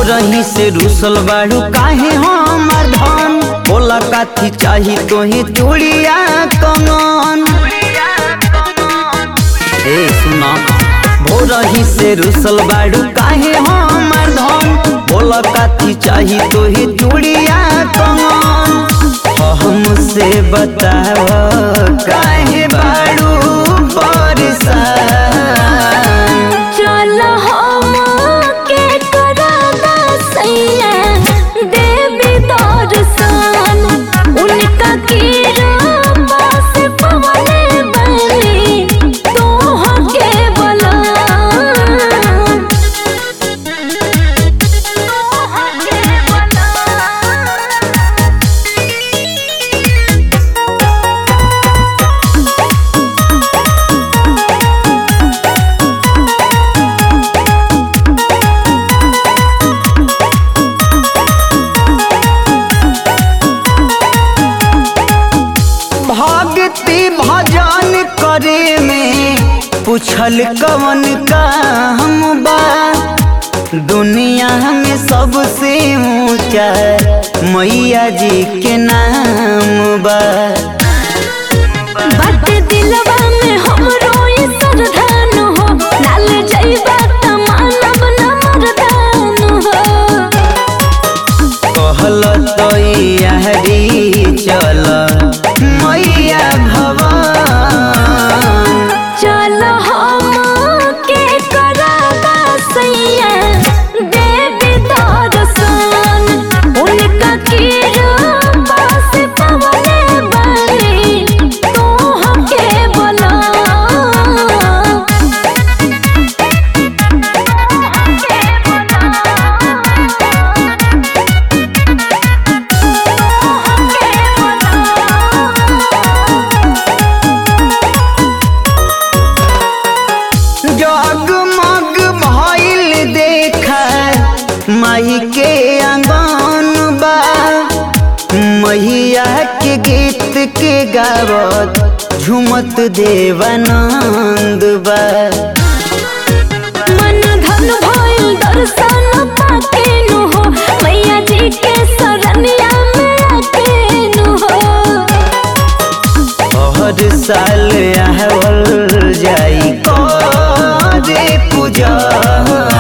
भोरही से रुसल बाड़ू काहे हमर धन बोला काथी चाही तोहे चूड़िया कमन ए सुना भोरही से रुसल बाड़ू काहे हमर धन बोला काथी चाही तोहे चूड़िया कमन हमसे बताव काहे बाड़ू परेशान चल हम के कराना सैया देवी दर्शन उनका कीरा से पवने बनी तोह के बला तोह के बला भक्ति भजन करे में पूछल कवन काम बा दुनिया में सबसे ऊंचा मैया जी के नाम बा बात दिलवा में हमरो ई सरधान हो डाल जइबा त मानव न मरदान हो कहल तो यारी चल मैया भवन चल हम के कराना सैया देवी दर्शन उनका कीरा से पवने बनी तोह के बला जगमग भइल देखा माई के आंगन बा मैया के गीत के गावत झुमत देवानंद बा मन धन भइल दर्शन पाके नु हो मैया जी के शरणिया में आके नु हो हर साल आवल जाई करे पूजा